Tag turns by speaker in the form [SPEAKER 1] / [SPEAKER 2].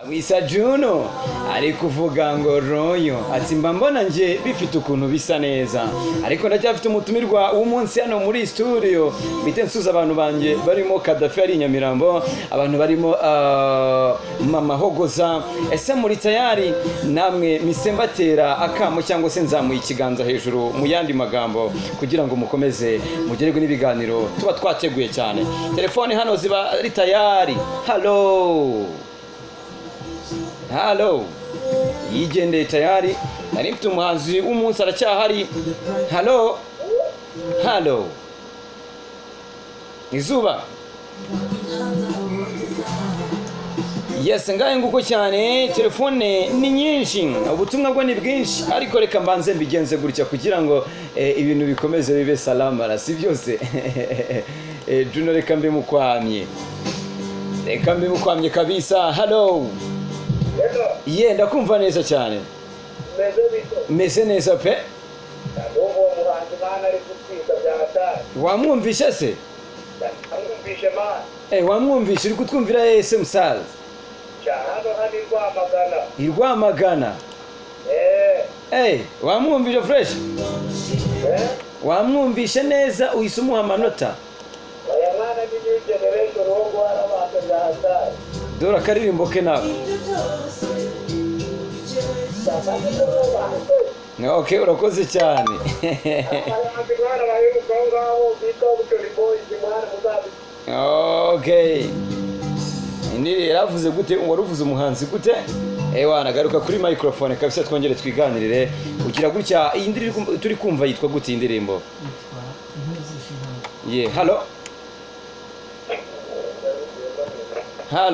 [SPEAKER 1] wisa juno ari kuvuga ngo royo ati mba mbona nje bifite ukuntu bisa neza ariko ndacyafite umutumirwa w'umunsi hano muri studio bite nsuza abantu banjye barimo kadafi ari i nyamirambo abantu barimo ah, mama hogoza ese muri tayari namwe misembatera akamo cyangwa se nzamuye ikiganza hejuru mu yandi magambo kugira ngo mukomeze mugererwe n'ibiganiro tuba twateguye cyane telefone hano ziba ari tayari halo halo yigendeye tayari nari mfite umuhanzi w'umunsi aracyahari halo halo izuba yes ngahe nguko cyane telefone ni nyinshi ubutumwa bwo ni bwinshi ariko reka mbanze mbigenze gutya kugira ngo eh, ibintu bikomeze bibe salamara si byose Eh, juno reka mbe mukwamye reka mbe mukwamye kabisa halo ye ndakumva neza cyane
[SPEAKER 2] meze bito
[SPEAKER 1] meze neza pe
[SPEAKER 2] ndumva uwo muhanzi mana ari gutsinda bya hatari
[SPEAKER 1] wamwumvishe se
[SPEAKER 2] ndamwumvishe mana
[SPEAKER 1] Eh, wamwumvishe uri kutwumvira yese musaza
[SPEAKER 2] cya hano hano i rwamagana
[SPEAKER 1] i rwamagana
[SPEAKER 2] eee
[SPEAKER 1] Eh, wamwumvishe fureshi wamwumvishe neza uhise umuha amanota
[SPEAKER 2] aya mwana ni new generation wo guhara abantu bya hatari
[SPEAKER 1] dore akaririmbo ke nawe ok urakoze cyane
[SPEAKER 2] abahanzi mwana baheruka aho ngaho bita bucori boyizi mwana muzabi
[SPEAKER 1] ok niri yaravuze gute waruvuze umuhanzi gute ewa nagaruka kuri microphone kabisa twongere twiganirire ugira gutya iyi ndirimbo turi kumva yitwa gute iyi ndirimbo ye halo halo